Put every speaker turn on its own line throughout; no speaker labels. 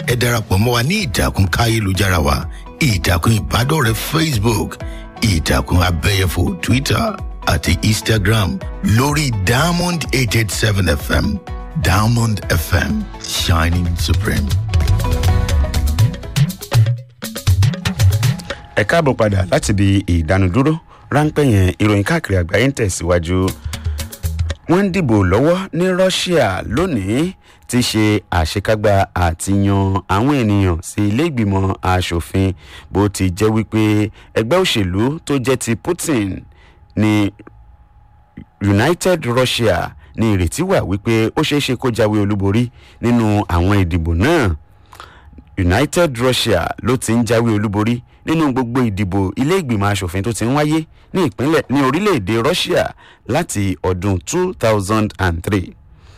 ẹ darapọ̀ mọ́ wa ní ìtàkùn káyélujára wa ìtàkùn ìbádọ́rẹ̀ẹ́ facebook ìtàkùn abẹ́yẹfò twitter àti instagram lórí diamond eight eight seven fm diamond fm shining supreme.
ẹ káàbọ̀ padà láti ibi ìdánudúró ráńpẹ́ yẹn ìròyìn káàkiri àgbáyé ń tẹ̀síwájú wọ́n ń dìbò lọ́wọ́ ní russia lónìí ti ṣe àṣekágbá àti yan àwọn ènìyàn sí ilé ìgbìmọ̀ asòfin bó ti jẹ́ wípé ẹgbẹ́ òṣèlú tó jẹ́ ti putin ní united russia ní ìrètí wà wípé ó ṣeé ṣe kó jáwé olúborí nínú àwọn ìdìbò náà united russia ló ti ń jáwé olúborí nínú gbogbo ìdìbò ilé ìgbìmọ̀ asòfin tó ti ń wáyé ní ìpínlẹ̀ ní orílẹ̀-èdè russia láti ọdún 2003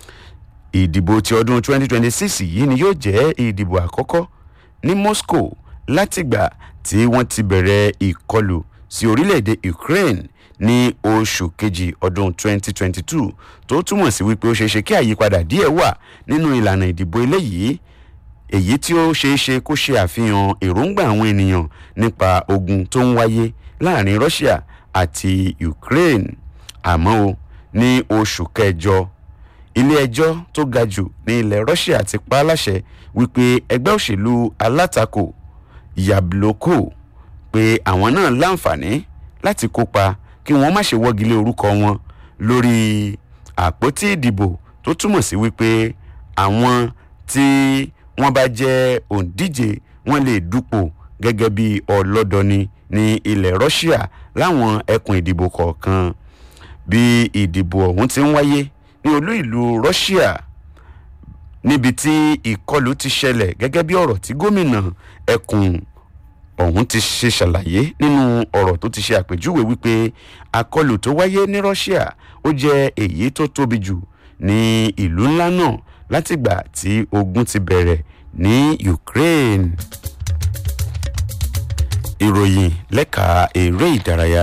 ìdìbò ti ọdún 2026 yìí ni yóò jẹ́ ìdìbò àkọ́kọ́ ní moscow látìgbà tí wọ́n ti bẹ̀rẹ̀ ìkọlù sí orílẹ̀-èdè ukraine ní oṣù kejì ọdún 2022 tó túmọ̀ sí wípé ó ṣeéṣe kí àyípadà díẹ̀ wà nínú ìlànà ìdìbò eléyìí èyí tí ó ṣeé ṣe kó ṣe àfihàn èròǹgbà àwọn ènìyàn nípa ogun tó ń wáyé láàrin russia àti ukraine àmọ́ o ní oṣù kẹjọ ilé-ẹjọ́ tó ga jù ní ilẹ̀ russia ti pa á láṣẹ wípé ẹgbẹ́ òṣèlú alátakò yabloko pé àwọn náà láǹfààní láti kópa kí wọ́n má ṣe wọ́gilé orúkọ wọn lórí àpótí ìdìbò tó túmọ̀ sí wípé àwọn tí wọ́n bá jẹ́ òǹdíje wọ́n lè dupò gẹ́gẹ́ bí ọlọ́dọni ní ilẹ̀ russia láwọn ẹkùn ìdìbò kọ̀ọ̀kan bí ìdìbò ọ̀hún ti ń wáyé ní olú ìlú russia níbi tí ìkọlù ti ṣẹlẹ̀ gẹ́gẹ́ bí ọ̀rọ̀ tí gómìnà ẹkùn ọ̀hún ti ṣe ṣàlàyé nínú ọ̀rọ̀ tó ti ṣe àpèjúwe wípé àkọlù tó wáyé ní russia ó jẹ́ èyí tó tóbi jù ní ìlú ńlá náà látìgbà tí ogun ti bẹ̀rẹ̀ ní ukraine. ìròyìn lẹ́ka eré ìdárayá.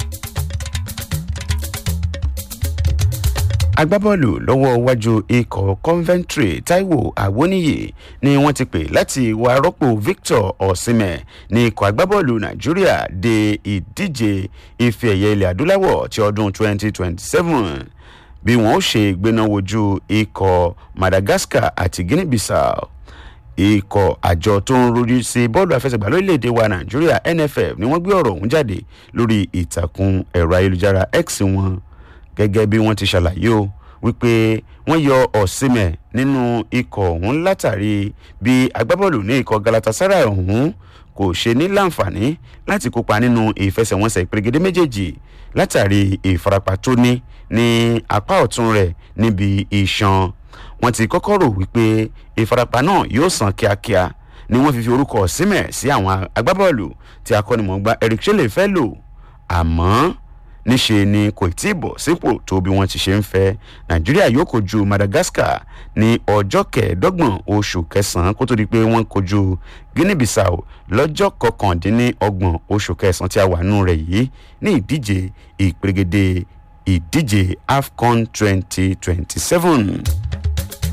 agbábọ́ọ̀lù lọ́wọ́ iwájú ikọ̀ coventry taiwo awoniyi ni wọ́n ti pè láti wá rọ́pò victor osimhen ní ikọ̀ agbábọ́ọ̀lù nàìjíríà de ìdíje ife ẹ̀yẹ ilẹ̀ adúláwọ̀ ti ọdún 2027 bí wọn ó ṣe gbéná wojú ikọ̀ madagascar àti guinea bissau ikọ̀ àjọ tó ń rojú sí bọ́ọ̀lù àfẹsẹ̀gbá lórílẹ̀‐èdè wa nàìjíríà nff ni wọ́n gbé ọ̀rọ̀ ọ̀hún jáde lórí ìtàkùn ẹ̀rọ ayélujára x wọn gẹ́gẹ́ bí wọ́n ti ṣàlàyé o wípé wọ́n yọ ọ̀sìnmẹ̀ nínú ikọ̀ ọ̀hún látàrí bí agbábọ́ọ̀lù ní ikọ̀ galatasaray ọ̀hún kò ṣe ní láǹfààní láti kópa nínú ìfẹsẹ̀wọnsẹ̀ ìpèrègédé méjèèjì látàrí ìfarapa tó ní ní apá ọ̀tún rẹ̀ níbi ìṣan wọn ti kọ́kọ́ rò wípé ìfarapa náà yóò sàn kíákíá ni wọ́n fi fi orúkọ símẹ̀ sí àwọn agbábọ́ọ̀lù tí akọ́nimọ̀ọ́gbá eric shele fẹ́ lò àmọ́ níṣe ni kò tí ì bọ̀ sípò tó bí wọ́n ti ṣe ń fẹ́ nàìjíríà yóò kojú madagascar ní ọjọ́ kẹẹ̀ẹ́dọ́gbọ̀n oṣù kẹsàn-án kó tó di pé wọ́n kojú guinea bissau lọ́jọ́ kọkàndínlọ́gbọ̀n oṣù kẹsàn-án tí a wà nù rẹ̀ yìí ní ìdíje ìpèrègèdè ìdíje afcon twenty twenty seven.